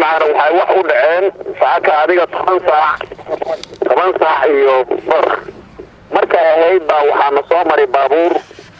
mataqaana waxay wax u dhaceen saaka adiga toban saac toban saac iyo bar markay ahayd baa waxaana soo maray baabuur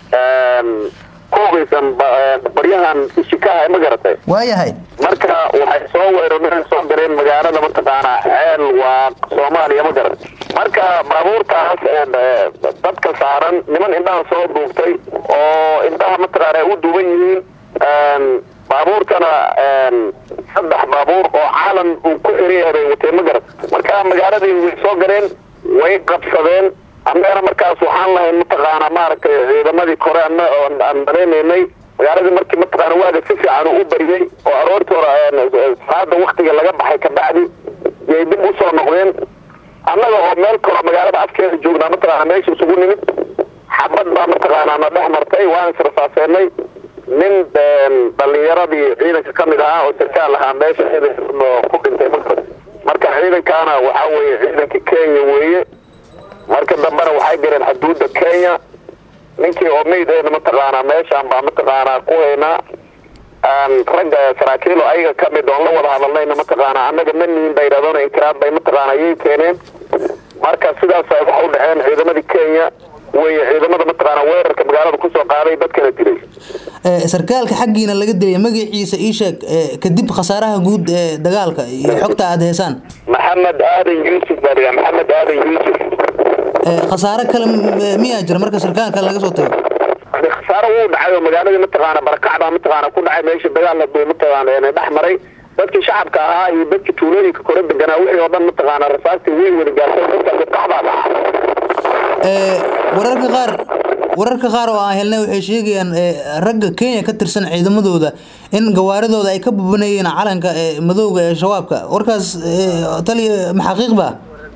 ku hugaysan baryahan ishikaha ma garatay waayahay marka waxay soo weerareen soo galeen magaalada mataqaana ceel waa soomaaliya ma garat marka baabuurtaas dadka saaran niman indhaha soo duubtay oo indhaha mataqaana ay u duuban yihiin baabuurtana saddex baabuur oo caalan uu ku xiriyahay bay watee ma garat marka magaaladii way soo galeen way qabsadeen annagana markaas waxaan lahayn mataqaana maaragtay ciidamadii kore aan maleynaynay magaaladii markii mataqaana waaga si fiican u bariyey oo aroortii hore salaada waktiga laga baxay kabacdi yay dib usoo noqdeen annaga oo meel kalo magaalada afkeeda joognaa mataqaana meesha isugu nimid xabad baa mataqaana na dhex martay waan israsaaseenay nin dhalinyaradii ciidanka ka mid ahaa oo sarkaal ahaa meesha ku dhintay magarad marka ciidankaana waxaa weeye ciidanka kenya weeye marka dambena waxay galeen xuduudda kenya ninkii oo meydeyna mataqaanaa meeshaan baa mataqaanaa ku haynaa ragga saraakiil oo ayaga kamid oon la wada hadalnayna mataqaanaa annaga ma nihin ba yidhahdona inkiraad bay mataqaana ayay keeneen marka sidaas ay wax u dhaceen ciidamadii kenya weye ciidamada mataqaana weerarka magaalada kusoo qaaday dadkana dilay sarkaalka xaggiina laga dilay magaciisa ii sheeg kadib khasaaraha guud ee dagaalka iyo xogta aada heesaan maxamed aadan yuusuf baa dhigaa maxamed aadan yuusuf khasaare kale miyaa jira marka sarkaalka laga soo tago khasaaro wuu dhacay oo magaaladii mataqaana barakac baa mataqaana ku dhacay meesha dagaal haduu mataqaana dhex maray dadkii shacabka ahaa iyo dadkii tuulooyinka kore deganaa wixii oo dhan mataqaana rasaastii way wada gaartay dadka qaxbaa dhacay wararka qaar wararka qaar oo aan helnay waxay sheegayaan ragga kenya ka tirsan ciidamadooda in gawaaridooda ay ka bubanayeen calanka madowga ee shabaabka warkaas taliya maxaqiiq ba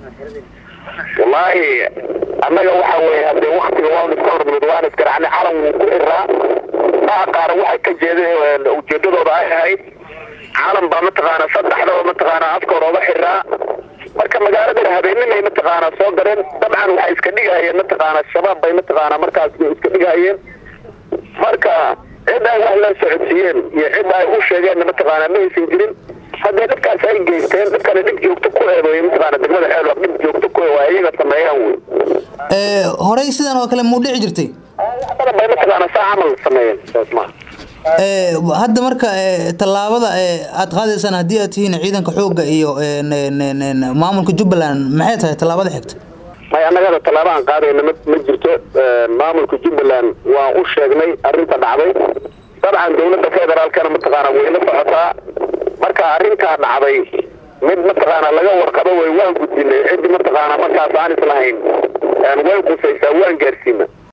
wallaahi annaga waxa weeye hadee waktiga waan iska hormid waan isgaracnay calan wuu ku xiraa maa qaara waxay ka jeedeen ujeedadooda ay ahayd calan baa mataqaana saddexdaba mataqaana afkooda oga xiraa marka magaaladana habeenimay mataqaana soo galeen dabcan waxay iska dhigahayeen mataqaana shabaab bay mataqaana markaas iska dhigahayeen marka cid ay wax la socodsiiyeen iyo cid ay u sheegeenna mataqaana ma aysan jirin haddii dadkaas ay geysteen dadkana dhib joogto ku eedeeyo mataqaana degmada xeelwa dhib joogto ku waa iyaga sameeyaan wey horey sidan oo kale muu dhici jirtay badan bay mataqaana saa camal sameeyeen saas maa hadda marka tallaabada aad qaadaysaan haddii aad tihiin ciidanka xoogga iyo maamulka jubbaland maxay tahay tallaabada xigta may annagada tallaaba aan qaadayna ma ma jirto maamulka jubbaland waan u sheegnay arrinta dhacday dabcan dowladda federaalkana mataqaana way la socotaa marka arrintaa dhacday mid mataqaana laga warqabo way waan gudbinay ciddi mataqaana markaas aan islahayn way qusaysaa waan gaarsiina